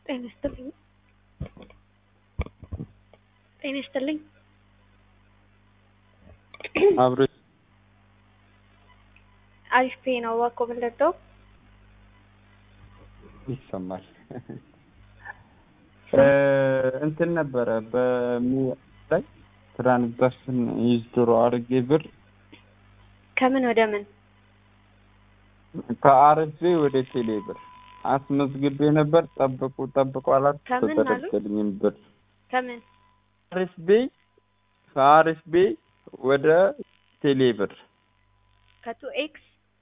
ጤና ይስጥልኝ ጤና ይስጥልኝ አብሮ አሪፍ ፔ ነው እባክዎ ምን ልርዳው? ይሰማል እንትን ነበረ በሚ ላይ ትራንዛክሽን ዊዝድሮ አድርጌ ብር ከምን ወደ ምን? ከአርፌ ወደ ቴሌ ብር አስመዝግቤ ነበር። ጠብቁ ጠብቁ አላት። ከምን አሉ? ተደረገልኝም ብር ከምን አርፌ ከአርፌ ወደ ቴሌ ብር ከቱ ኤክስ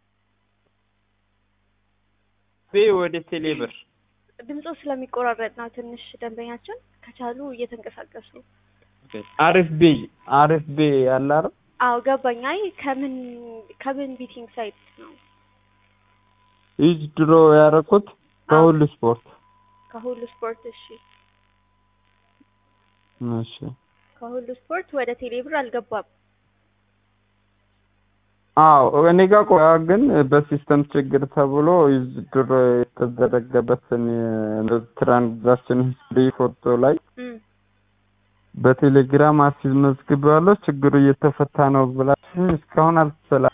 ቤ ወደ ቴሌ ብር ድምፆ ስለሚቆራረጥ ነው ትንሽ ደንበኛችን ከቻሉ እየተንቀሳቀሱ አሪፍ ቤ አሪፍ ቤ ያለ አይደል? አዎ ገባኝ። አይ ከምን ከምን ቢቲንግ ሳይት ነው? ዊዝድሮ ያደረኩት ከሁሉ ስፖርት ከሁሉ ስፖርት። እሺ እሺ ከሁሉ ስፖርት ወደ ቴሌብር አልገባም። አዎ እኔ ጋር ቆያ ግን በሲስተም ችግር ተብሎ ዊዝድሮ የተደረገበትን ትራንዛክሽን ሂስትሪ ፎቶ ላይ እም በቴሌግራም አስመዝግቤዋለሁ። ችግሩ እየተፈታ ነው ብላችሁ እስካሁን አልተሰላ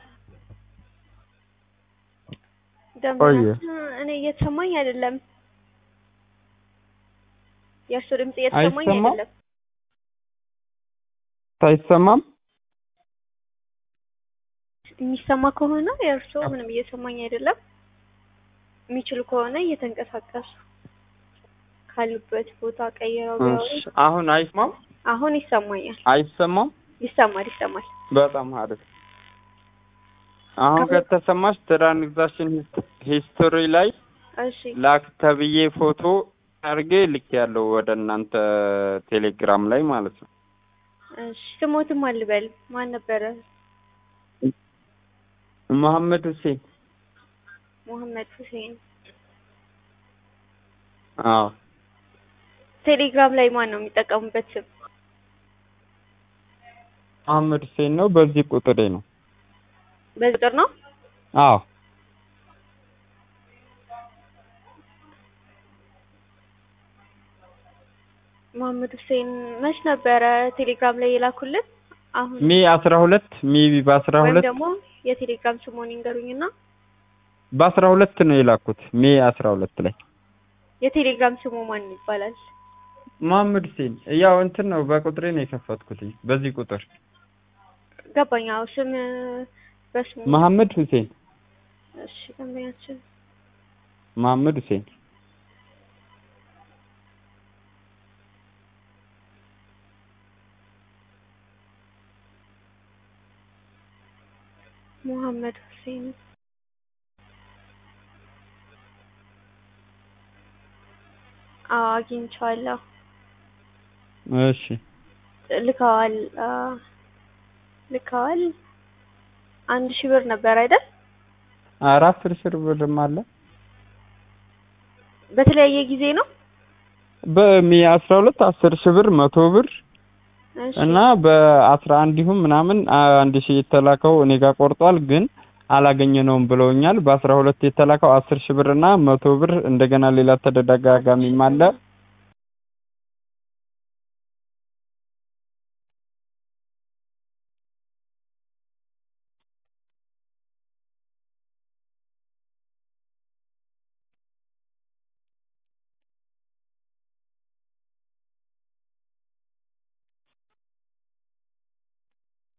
ደንበኛችን እኔ እየተሰማኝ አይደለም። የእርሱ ድምፅ እየተሰማኝ አይሰማም? አይደለም። አይሰማም? የሚሰማ ከሆነ የእርሱ ምንም እየሰማኝ አይደለም። የሚችሉ ከሆነ እየተንቀሳቀሱ ካሉበት ቦታ ቀይረው ቢያወሩ እሺ፣ አሁን አይሰማም? አሁን ይሰማኛል። አይሰማም? ይሰማል ይሰማል። በጣም አሪፍ። አሁን ከሁለት- ከተሰማሽ ትራንዛክሽን ሂስቶሪ ላይ እሺ ላክ ተብዬ ፎቶ አድርጌ ልክ ያለው ወደ እናንተ ቴሌግራም ላይ ማለት ነው። እሺ ስሞትም አልበል ማን ነበረ? መሐመድ ሁሴን። ሙሐመድ ሁሴን። አዎ ቴሌግራም ላይ ማን ነው የሚጠቀሙበት ስም? መሐመድ ሁሴን ነው። በዚህ ቁጥሬ ነው። በዚህ ቁጥር ነው? አዎ መሐመድ ሁሴን መች ነበረ ቴሌግራም ላይ የላኩልን? አሁን ሚ አስራ ሁለት ሚ በአስራ ወይም ሁለት ደግሞ የቴሌግራም ስሙን ይንገሩኝና በአስራ ሁለት ነው የላኩት። ሚ አስራ ሁለት ላይ የቴሌግራም ስሙ ማን ይባላል? መሐመድ ሁሴን ያው እንትን ነው በቁጥሬ ነው የከፈትኩት። በዚህ ቁጥር ገባኝ። አዎ ስም በስሙ መሐመድ ሁሴን እሺ ደንበኛችን መሐመድ ሁሴን ሙሐመድ ሁሴን አዎ አግኝቼዋለሁ። እሺ ልከዋል አ፣ ልከዋል አንድ ሺህ ብር ነበር አይደል? አራት ሺህ ብርም አለ በተለያየ ጊዜ ነው። በሚ አስራ ሁለት አስር ሺህ ብር መቶ ብር እሺ እና በአስራ አንድ ይሁን ምናምን አንድ ሺህ የተላከው እኔ ጋር ቆርጧል፣ ግን አላገኘነውም ብለውኛል። በአስራ ሁለት የተላከው አስር ሺህ ብር እና መቶ ብር እንደገና ሌላ ተደጋጋሚም አለ